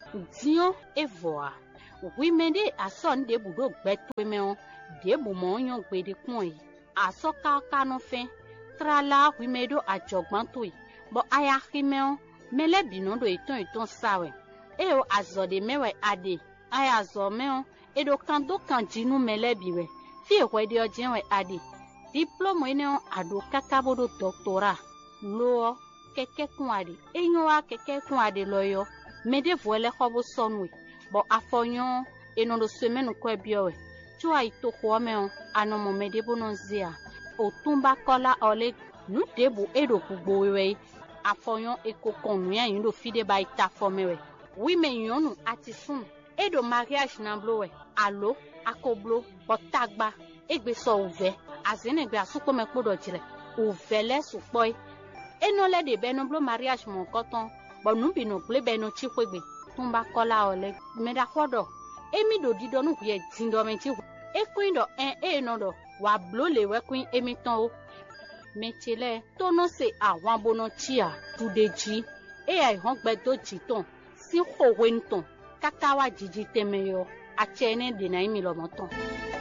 diɔ evɔa wime ɖe asɔ nu ɖe bu ɖo gbɛtɔmewo ɖe bu mɔ nyɔ gbe ɖe kpɔn yi asɔ kaka no fɛ trala wime ɖo adzɔgbãtoe bɔ aya ximewo mele binɔ ɖo etɔn etɔn sawɛ eye azɔ ɖe mɛwɛ aɖe aya zɔ mɛwo eɖo kan do kan dzinu mele biwɛ fie xɔ ɖe ɔdze wɛ aɖe diplɔmɔ yi ne aɖo kaka bo ɖo dɔktora loɔ kɛkɛ kun aɖe enyo wa kɛkɛ kun aɖe lɔ yɔ mɛ ɖe vɔ lɛ xɔ bo sɔnue bɔ afɔ nyɔ enɔ ɖo so mɛnu kɔe biɔwɛ tso ayi to xɔ mɛ o anɔmɔ mɛ ɖe bo nɔ zia o tún bá kɔla ɔlɛ nu ɖe bo eɖo gbogbo wɛ afɔ nyɔ eko kɔn nu ya yi ɖo fi ɖe ba yi ta fɔ mɛ wɛ wi mɛ nyɔnu ati sun eɖo mariage na blo wɛ alo akoblo bɔtagba egbe sɔ ovɛ azenegbe asukpɔmɛ kpo dɔ dzrɛ ovɛ lɛ sukpɔe enɔ lɛ de bɛ nɔ blo mariage mɔ kɔtɔn bɔn nubi nɔ gble bɛ nɔ tsi kpegbe tún bá kɔla ɔlɛ mɛ da kɔ dɔ emi ɖo di dɔ nu ʋuɛ di dɔ mɛ tsi ekoe dɔ ɛn eye nɔ dɔ wà blo le wɛ koe emi tɔn o mɛ tsi lɛ tɔnɔ se àwọn abonɔ tsia tu de dzi eya ihɔn gbɛ do dzi tɔn si xɔwe ŋutɔn kaka wa dzidzi tɛmɛ yɔ atsɛ ne dena yi mi lɔmɔ tɔn.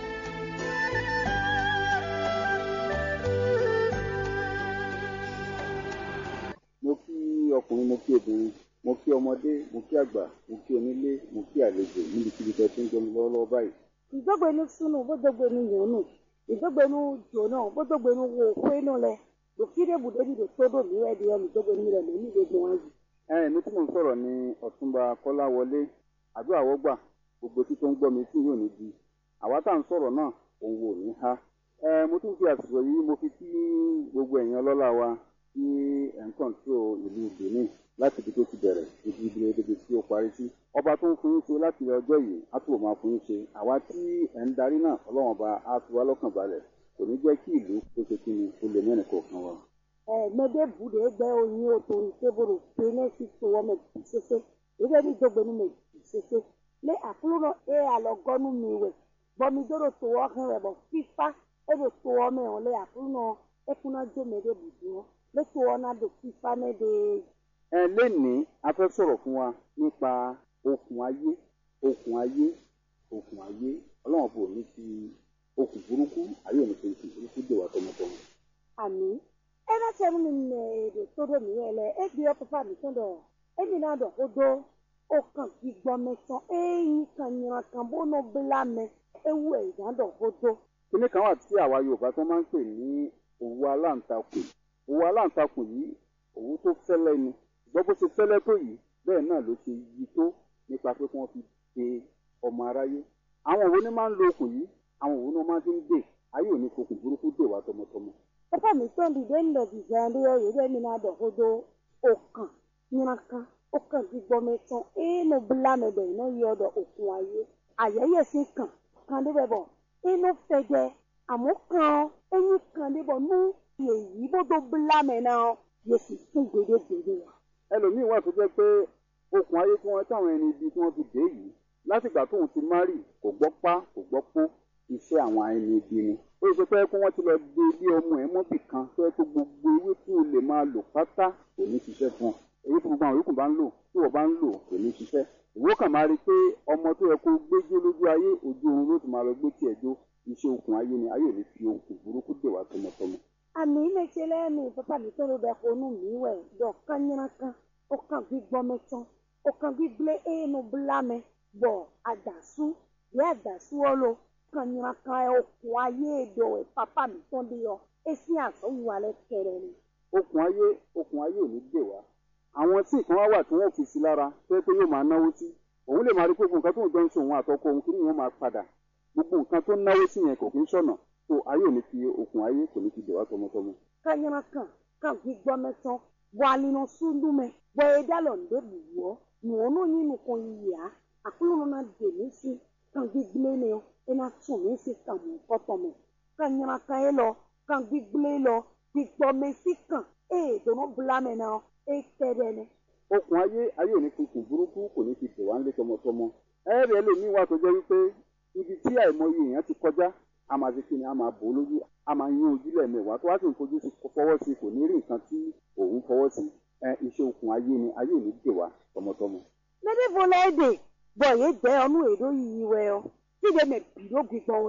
mo kí ọkùnrin mo kí obìnrin mo kí ọmọdé mo kí àgbà mo kí onílé mo kí àlejò níbikíbi tẹ́ tí ń gbọ́ mi lọ́wọ́lọ́wọ́ báyìí. ìdógbénu sunu bódógbénu yòónù ìdógbénu jòónù bódógbénu wo kwenu lẹ lòkìdé bùdóni lò tódò mìíràn di ẹnu ìdógbénu rẹ lónìí gbogbo wọn yìí. ẹ mi tí mò ń sọ̀rọ̀ ní ọ̀túnba kọ́láwọlé àdúrà wọ́gbà gbogbo tí tó ń gbọ́ mi tí yóò ní di àwa tá à ń sọ̀rọ̀ náà òun wò ní ha. ẹ mo tún fi àsìkò yìí mo fi kí gbogbo ẹ̀yin ọlọ́lá wa tí ẹ̀ ń kọ̀ǹtró ìlú benin láti ibi tó ti bẹ̀rẹ̀ ibi ibi ibi tí ó parí sí. ọba tó ń fún yín ṣe láti ọjọ́ yìí á túbọ̀ máa fún yín ṣe àwa tí ẹ̀ ń darí náà ọlọ́wọ́n ọba á fi wá lọ́kàn balẹ̀ kò ní jẹ́ kí ìlú tó ṣe kí ni ó lè mẹ́rin kọ̀ọ̀kan wa. ẹ mẹdẹ bùdó gbẹ oyin o tó ń tébòrò pé ní sí tó wọ́n mẹ bì sese ìdógbé ní ìdógbénu mẹ bì sese lé àkúrò ẹ àlọgọ́nu mi wẹ̀ bọ́mi dóró tó wọ́ hẹ́ rẹ̀ bọ̀ fífa ẹ bẹ tó wọ́ mẹ wọn lé àkúrò ẹkúná jó mẹdẹ bùdó wọn lé tó wọ́ náà dò fífa mẹdẹ ẹ lénìí a fẹ́ sọ̀rọ̀ fún wa nípa okùn ayé okùn ayé okùn ayé ọlọ́run bò ní ti okùn burúkú ayé òní fi okùn burúkú dè wá tọmọtọmọ. àmì ẹ náà sẹ́nu mi nà èdè tó dò mí yẹn lẹ ẹ bí ọ pàpà mi tán dọ̀ ẹ mi náà dọ̀ kó dó ó kàn kí gbọ́ mẹ́tàn ẹ̀yìn kan yìnyín kan bó nà bílà mẹ ewu ẹ̀ ìdá dọ̀ kó dó. kíní kan wà tí àwa yorùbá tó máa ń pè ní òwú aláǹtakùn òwú aláǹtakùn yìí òwú tó fẹ́lẹ́ ni ṣùgbọ́n bó ṣe fẹ́lẹ́ tó yìí bẹ́ẹ̀ náà ló ṣe yí tó nípa pé kí wọ́n fi de ọmọ aráyé àwọn òwú ni máa ń lo okùn yìí àwọn òwú ni wọ́n máa fi ń dè ayé òní fokùn burúkú dè wá tọmọtọmọ. pàpà mi tán di dé ńlẹ̀ bí ìjà ẹni yọ yìí mi náà dọ̀ kó dó ó kàn yìnyín kan ó kàn kí gbọ́ mẹ́tàn ẹ̀ẹ́nù bílà mẹ́bẹ̀ iná yọ ọ̀dọ̀ òkun ayé àyẹ̀yẹ̀ sí kàn kàn débẹ̀ bọ̀ inú fẹ̀jẹ̀ àmọ́ kan ẹ̀yìn kan débọ̀ nú èyí bó tó bílà mẹ́ náà yẹ sì tún gbèdégbèdé wa. ẹlòmíín wà tó jẹ́ pé okùn ayé tí wọ́n táwọn ẹni ibi tí wọ́n fi dé yìí látìgbà tóun ti márì kò gbọ́ pá kò gbọ́ pó iṣẹ́ àwọn ẹni ibi ni ó ṣe pé kí wọ́n ti lọ gbé ilé ọmọ ẹ̀ mọ́bì kan tó yẹ kó gbogbo ewé tí o lè máa lò pátá kò ní ṣiṣẹ́ fún ọ èyí tí gbogbo àwọn yòókù bá ń lò tí wọ́n bá ń lò kò ní ṣiṣẹ́ ìwọ kàn máa rí i pé ọmọ tó yẹ kó gbéjó lójú ayé ojú oorun ló ti máa lọ gbé tiẹ̀ jó iṣẹ́ okùn ayé ni ayé ò ní fi okùn burúkú dè wá tọmọtọmọ. àmì ìmẹ̀tsẹ̀lẹ̀ mi pàpà mi tó ló bẹ̀ fọnú mi wẹ̀ dọ̀ kányínà kan ó kàn gbígbọ́ mẹ́tàn ó kàn gbígbé ẹ̀ẹ́nù bílà mẹ́ bọ̀ àdàsú bí àdàsú ọlọ kanyina kan ẹ okùn ayé èdò ẹ papa mi tán bí yọ esi àsọwù alẹ kẹrẹ ni. okùn ayé okùn ayé ò ní dè wá àwọn tí nǹkan wá wà tí wọn fi sí lára tó yẹ pé yóò máa náwó sí òun lè máa rí pé gbogbo nǹkan tó ń jọ ń ṣe òun àtọkọ òun kí ni wọn máa padà gbogbo nǹkan tó ń náwó sí yẹn kò kí ń ṣọ̀nà tó ayé ò ní fi okùn ayé kò ní fi dè wá tọmọtọmọ. kanyina kan kan gbígbọ́ mẹ́tàn bọ̀ alinu sundu mẹ́ bọ̀ ẹ̀dá lọ ndé bùwọ́ nùwọ́nù yín nìkan yìá àkúlù náà dè mí sí kan gbígbé ni ọ ẹ̀nà tún mí sí kan mọ̀ kọ́tọ̀ mọ̀ kanyina kan yẹ lọ kan gbígbé lọ gbígbọ́ mẹ́ sí kan ẹ̀ dùnú bùlámẹ̀ náà ẹ̀ tẹ̀rẹ̀ ni. okùn ayé ayé ò ní fi okùn burúkú kò ní fi dè wá nílé tọmọtọmọ ẹ̀rì ẹlòmíín wà tó jẹ́ wípé ibi tí àìmọye èèyàn ti kọjá a máa ṣe kí ni a máa bò ó lójú a máa yín ojú lẹ́ẹ̀mẹwàá tó wá sì ń fojú sí fọwọ́ sí kò ní rí nǹkan tí òun fọwọ́ sí ẹ iṣẹ́ okùn ayé ni ayé ò ní dè wá tọmọtọmọ. mede vo le de bɔ ye de ɔnu eɖo yiyi wɛ yɔ ti de me bi ɖo gbigbɔn